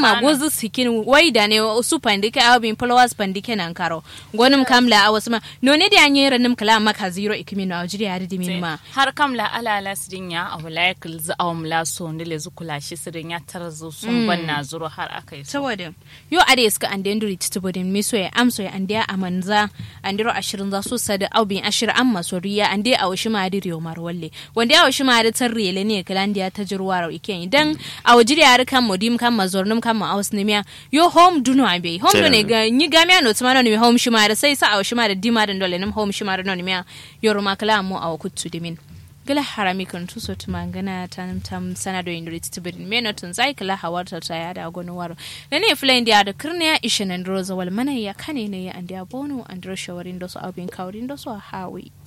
ma gozu sikin wai da ne su pandike a bin followers pandike nan karo gonum kamla a wasu ma no ne da anye ranim kala maka zero ikimi na ajiri ya di min ma har kamla ala ala sidin ya a wala kul za a mla so ne le zukula shi sidin ya tarzo sun banna zuro har akai so saboda yo ade suka ande nduri titubodin miso ya amso ya ande amanza andiro ashirin za su sada aubin ashir amma soriya ande a washi ma adi riyo marwalle wanda a washi ma adi tarrele ne kalandiya ta jirwaro iken idan a wajiri ya kan modim kan mazornum kan ma aus nemiya yo home duno abe home do ne ga ni gamia no tuma no ne home shi ma da sai sa a washi ma da dima da dole nim home shi ma da no nemiya yoro makala mu a wakuttu dimin gala harami kan tu so tuma gana tanam tam sana do indri titibirin me notun zai kala hawarta ta ya da gonu waro da ne fly india da kirniya ishinan roza wal mana ya kane ne ya andiya bono andro shawarin da su abin kaurin da su hawi